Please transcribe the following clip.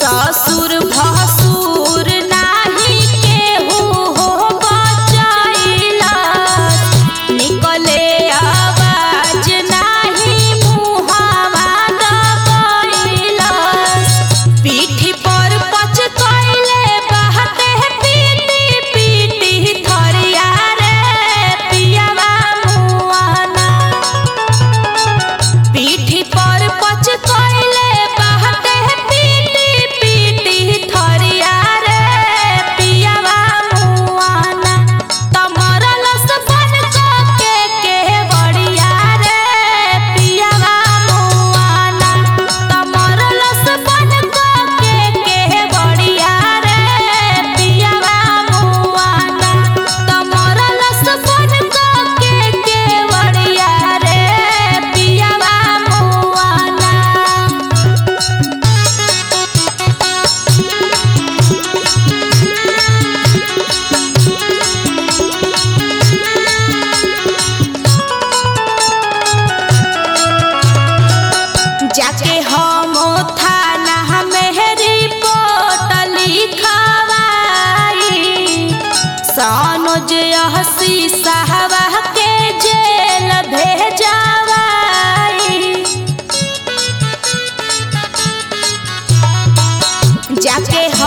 ससुर भसुर नाही केहू हो बचैला निकले आवाज नाही मुहावा दबैला पीठी पर पच कैले बहते पीटी पीटी थरिया रे पियावा मुआना पीठी पर पच कैले बहते पीटी पीटी थरिया रे पियावा मुआना तमरल बन के के बड़िया रे पियावा मुआना तमरल बन के के बड़िया रे पियावा मुआना तमरल बन के के बड़िया रे पियावा मुआना जाके हम थाना में रिपोर्ट लिखवाई सनोज हसी साहबा के जेल भेजवाई जाके